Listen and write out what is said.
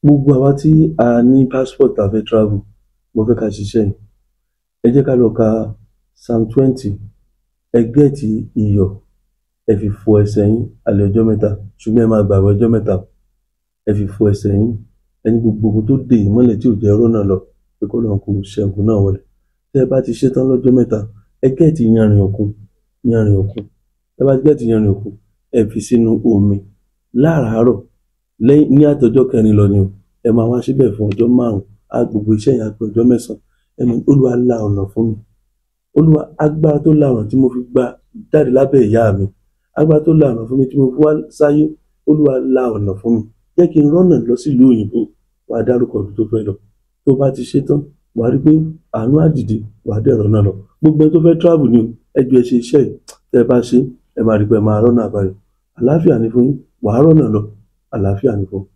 gbogbo àwa tí a ní passport a fẹ́ travel mo fẹ́ ká ṣiṣẹ́ yìí ẹ jẹ́ ká lọ ka psalm twenty ẹ gẹ́ẹ̀tì iyọ̀ ẹ fi fọ ẹsẹ̀ yín alẹ́ ọjọ́ mẹ́ta ṣùgbọ́n ẹ máa gbààwẹ̀ ọjọ́ mẹ́ta ẹ fi fọ ẹsẹ̀ yín ẹni gbogbo ogun tó dè yín mọ́lẹ̀ tí ò jẹ́ rọ́nà lọ pé kó lọ́n kó ṣẹ́gun náà wọlé tẹ́ ẹ bá ti ṣe tán lọ́jọ́ mẹ́ta ẹ gẹ́ẹ̀tì yanrìn òkun yanrìn òkun ẹ bá ti gẹ́ẹ̀tì yanrìn òkun ẹ fi sínú omi láràárọ̀ lẹ́yìn ní àtọjọ́ kẹrin lọ ni o ẹ máa wá síbẹ̀ fún ọjọ́ márùn-ún á gbogbo iṣẹ́ yẹn á pé ọjọ́ mẹ́sàn-án ẹ mọ̀ olúwa la ọ̀nà fún mi olúwa agbára tó la ọ̀nà tí mo fi gba jáde lábẹ́ ìyá mi agbára tó la ọ̀nà fún mi tí mo fi wá sáyé olúwa la ọ̀nà fún mi jẹ́ kí n rọ́nà lọ sílùú òyìnbó wàá dárúkọ ibi tó fẹ́ lọ tó bá ti ṣe tán wàá rí pé àánú àdìdì wàá dẹ̀rọ̀ náà lọ gbogbo ẹni tó fẹ́ travel ni o ẹ ju ẹ ṣe iṣẹ́ yìí tẹ́ ẹ bá ṣe ẹ máa rí pé ẹ máa rọ́nà àbáyọ àlàáfíà ni fún yín wàá rọ́nà lọ àlàáfíà ni fún